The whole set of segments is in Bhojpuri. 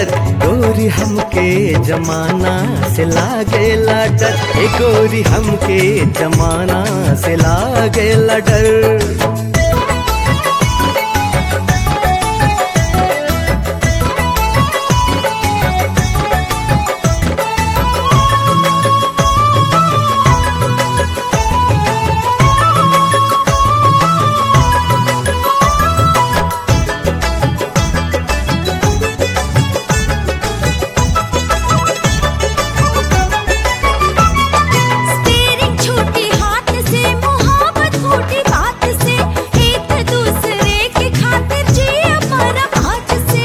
डर गोरी हमके जमाना से लागेला डर ए गोरी हमके जमाना से लागेला डर स्टीयरिंग छूटी हाथ से मुहाबत फूटी बात से एक दूसरे के खातिर जिया मरा आज से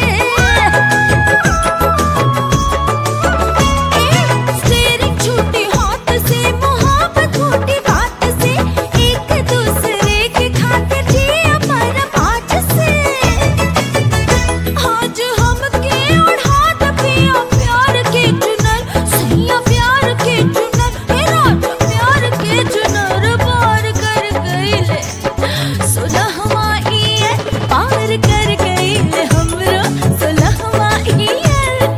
स्टीयरिंग छूटी हाथ से मुहाबत फूटी बात से एक दूसरे के खातिर जिया मरा आज से आज हमके उड़ा दबिया प्यार के चुनर सैया प्यार के चुनर हे राजा प्यार के चुनर पार कर गईले सुलहवा ये पार कर गईले हमरो सुलहवा ये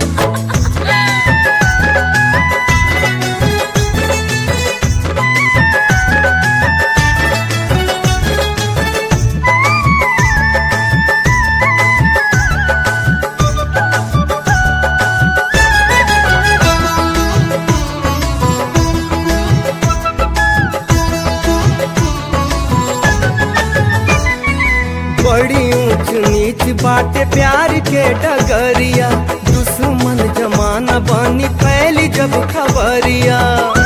बड़ी ऊंच नीच बाटे प्यार के डगरिया दुश्मन जमाना बनी फैली जब खबरिया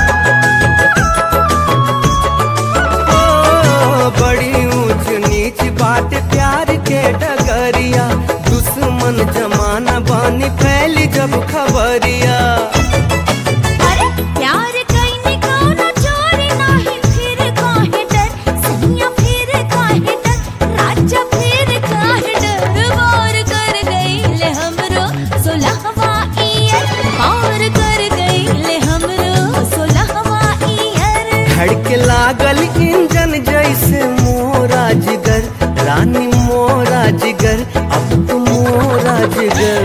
ओ, बड़ी ऊंच नीच बाटे प्यार के डगरिया दुश्मन जमाना बनी फैली जब खबरिया अरे प्यार कईने कोनो चोरी नाही फिर काहे डर सैया फिर काहे डर राजा फिर काहे डर वार कर गईले हमरो सुलहवा ईयर पार कर गईले हमरो सुलहवा ईयर धड़के लागल इंजन जैसे मोरा जिगर रानी मोरा जिगर अब तो मोरा जिगर